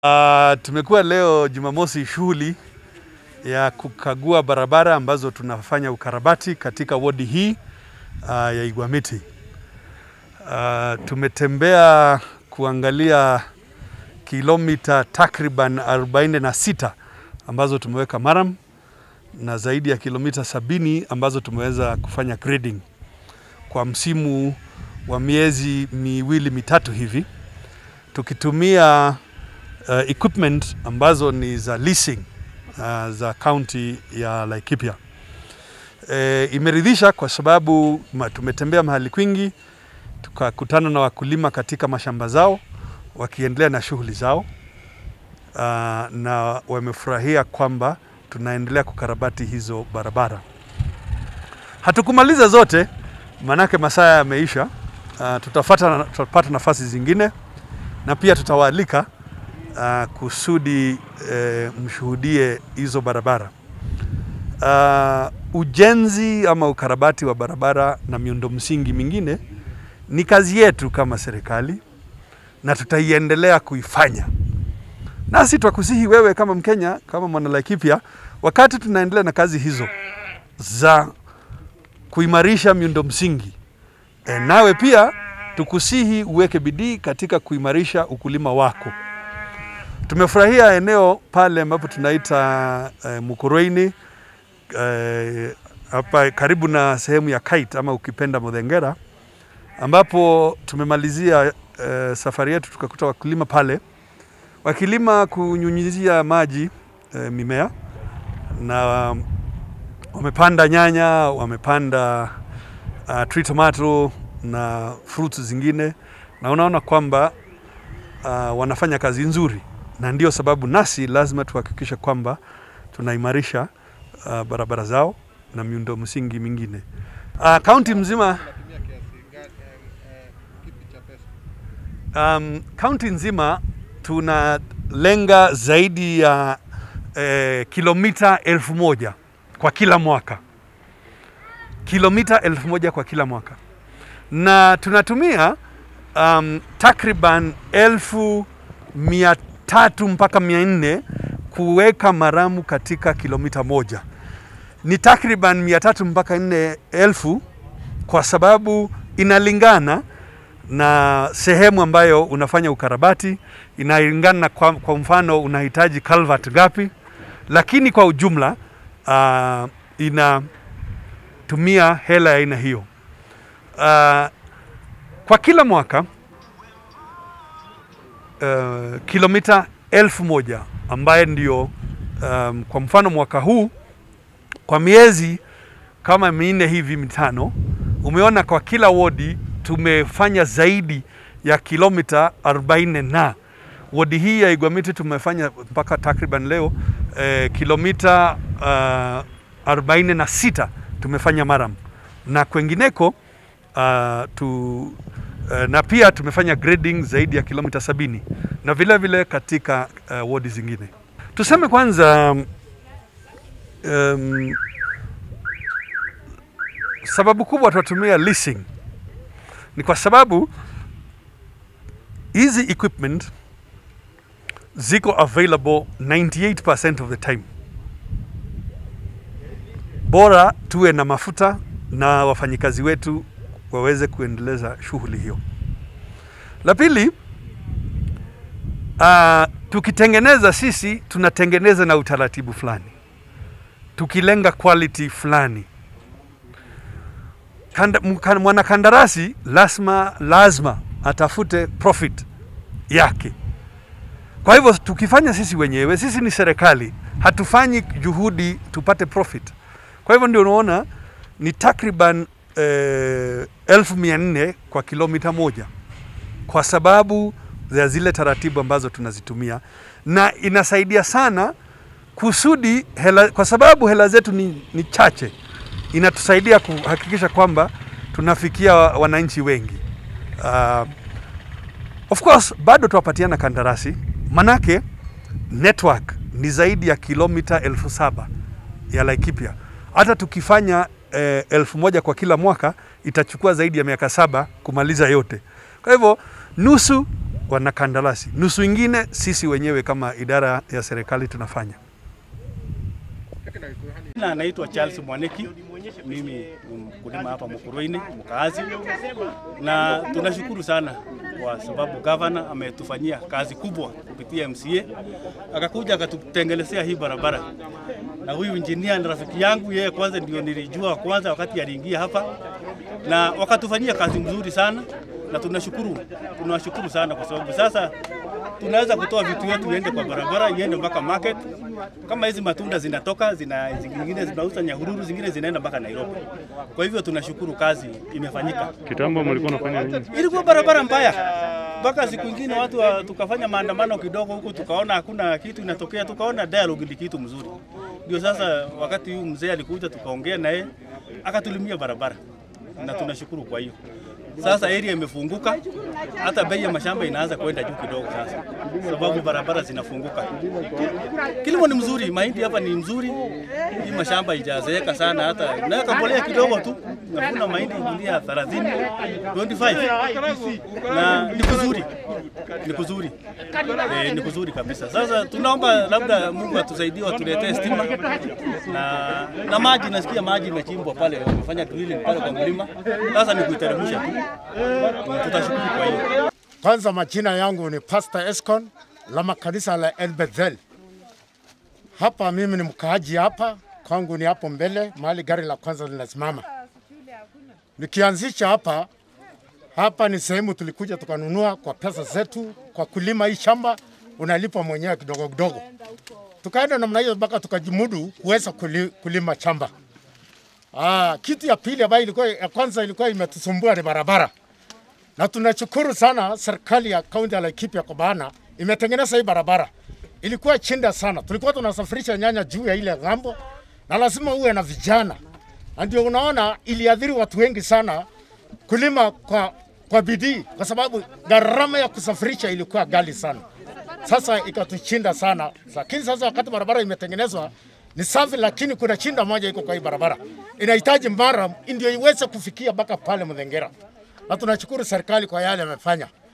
Uh, tumekuwa leo Jumamosi shughuli ya kukagua barabara ambazo tunafanya ukarabati katika wodi hii uh, ya Igwamiti. Uh, tumetembea kuangalia kilomita takriban 46 ambazo tumeweka maram na zaidi ya kilomita sabini ambazo tumeweza kufanya grading kwa msimu wa miezi miwili mitatu hivi tukitumia uh, equipment ambazo ni za leasing uh, za kaunti ya Laikipia. E, imeridhisha kwa sababu ma, tumetembea mahali kwingi tukakutana na wakulima katika mashamba zao wakiendelea na shughuli zao uh, na wamefurahia kwamba tunaendelea kukarabati hizo barabara. Hatukumaliza zote, manake masaa yameisha. Uh, tutafata, tutapata nafasi zingine na pia tutawaalika uh, kusudi uh, mshuhudie hizo barabara. Uh, ujenzi ama ukarabati wa barabara na miundo msingi mingine ni kazi yetu kama serikali na tutaiendelea kuifanya. Nasi twakusihi wewe kama Mkenya, kama mwana Laikipia, wakati tunaendelea na kazi hizo za kuimarisha miundo msingi e, nawe pia tukusihi uweke bidii katika kuimarisha ukulima wako. Tumefurahia eneo pale ambapo tunaita e, Mukurweini hapa e, karibu na sehemu ya Kite ama ukipenda Modhengera, ambapo tumemalizia e, safari yetu tukakuta wakulima pale wakilima kunyunyizia maji e, mimea na um, wamepanda nyanya, wamepanda uh, tree tomato na fruits zingine, na unaona kwamba uh, wanafanya kazi nzuri, na ndio sababu nasi lazima tuhakikishe kwamba tunaimarisha uh, barabara zao na miundo msingi mingine kaunti uh, mzima um, kaunti nzima tunalenga zaidi ya eh, kilomita elfu moja kwa kila mwaka, kilomita elfu moja kwa kila mwaka, na tunatumia um, takriban elfu mia tatu mpaka mia nne kuweka maramu katika kilomita moja. Ni takriban mia tatu mpaka nne elfu kwa sababu inalingana na sehemu ambayo unafanya ukarabati, inalingana kwa, kwa mfano unahitaji culvert gapi, lakini kwa ujumla uh, inatumia hela ya aina hiyo. Uh, kwa kila mwaka uh, kilomita elfu moja ambaye ndio um, kwa mfano mwaka huu kwa miezi kama minne hivi mitano, umeona kwa kila wodi tumefanya zaidi ya kilomita 40 na wodi hii ya Igwamiti tumefanya mpaka takriban leo eh, kilomita uh, 46 tumefanya maram na kwengineko uh, tu, uh, na pia tumefanya grading zaidi ya kilomita sabini na vile vile katika uh, wodi zingine. Tuseme kwanza um, sababu kubwa tunatumia leasing ni kwa sababu hizi equipment ziko available 98% of the time. Bora tuwe na mafuta na wafanyikazi wetu waweze kuendeleza shughuli hiyo. La pili, uh, tukitengeneza sisi tunatengeneza na utaratibu fulani, tukilenga quality fulani. Mwanakandarasi lazima lazima atafute profit yake. Kwa hivyo tukifanya sisi wenyewe, sisi ni serikali, hatufanyi juhudi tupate profit. Kwa hivyo ndio unaona ni takriban eh, elfu mia nne kwa kilomita moja kwa sababu ya zile taratibu ambazo tunazitumia, na inasaidia sana kusudi hela, kwa sababu hela zetu ni, ni chache, inatusaidia kuhakikisha kwamba tunafikia wananchi wengi. Uh, of course bado tuwapatiana kandarasi, manake network ni zaidi ya kilomita elfu saba ya Laikipia. Hata tukifanya eh, elfu moja kwa kila mwaka itachukua zaidi ya miaka saba kumaliza yote. Kwa hivyo nusu wanakandarasi, nusu ingine sisi wenyewe kama idara ya serikali tunafanya. Na naitwa Charles Mwaneki, mimi ni mkulima hapa Mukurweini, mkaazi, na tunashukuru sana kwa sababu gavana ametufanyia kazi kubwa kupitia MCA, akakuja akatutengelezea hii barabara, na huyu injinia ni rafiki yangu, yeye kwanza ndio nilijua kwanza wakati aliingia hapa, na wakatufanyia kazi mzuri sana, na tunashukuru, tunawashukuru sana kwa sababu sasa tunaweza kutoa vitu yetu iende kwa barabara iende mpaka market. Kama hizi matunda zinatoka zina, zingine zinauza Nyahururu, zingine zinaenda mpaka Nairobi. Kwa hivyo tunashukuru kazi imefanyika. Kitambo mlikuwa unafanya nini? Ilikuwa barabara mbaya mpaka siku ingine watu wa, tukafanya maandamano kidogo huko, tukaona hakuna kitu inatokea, tukaona dialogue ni kitu mzuri. Ndio sasa wakati huyu mzee alikuja, tukaongea naye akatulimia barabara, na tunashukuru kwa hiyo. Sasa area imefunguka, hata bei ya mashamba inaanza kwenda juu kidogo sasa, sababu barabara zinafunguka. Kilimo ni mzuri, mahindi hapa ni mzuri, hii mashamba ijazeeka sana, hata naweka mbolea kidogo tu, navuna mahindi gunia 30 25 na ni kuzuri, ni kuzuri e, ni kuzuri kabisa. Sasa tunaomba labda Mungu atusaidie, watuletee stima na, na maji. Nasikia maji imechimbwa pale, wamefanya drilling pale kwa mlima, sasa ni kuiteremsha tu tutashukuru kwa hiyo. Kwanza majina yangu ni Pastor Escon la makanisa la El Bethel. Hapa mimi ni mkaaji hapa, kwangu ni hapo mbele mahali gari la kwanza linasimama. Nikianzisha hapa hapa ni sehemu tulikuja tukanunua kwa pesa zetu kwa kulima hii shamba, unalipa mwenyewe kidogo kidogo. Tukaenda namna hiyo mpaka tukajimudu kuweza kuli, kulima shamba. Ah, kitu ya pili ambayo ilikuwa ya kwanza ilikuwa imetusumbua ni barabara, na tunashukuru sana serikali ya kaunti ya Laikipia kwa maana imetengeneza hii barabara. Ilikuwa chinda sana, tulikuwa tunasafirisha nyanya juu ya ile ng'ambo, na lazima uwe na vijana, na ndio unaona iliadhiri watu wengi sana kulima kwa, kwa bidii, kwa sababu gharama ya kusafirisha ilikuwa ghali sana. Sasa ikatuchinda sana, lakini sasa wakati barabara imetengenezwa ni safi, lakini kuna chinda moja iko kwa hii barabara, inahitaji mara ndio iweze kufikia mpaka pale Mudhengera, na tunashukuru serikali kwa yale amefanya.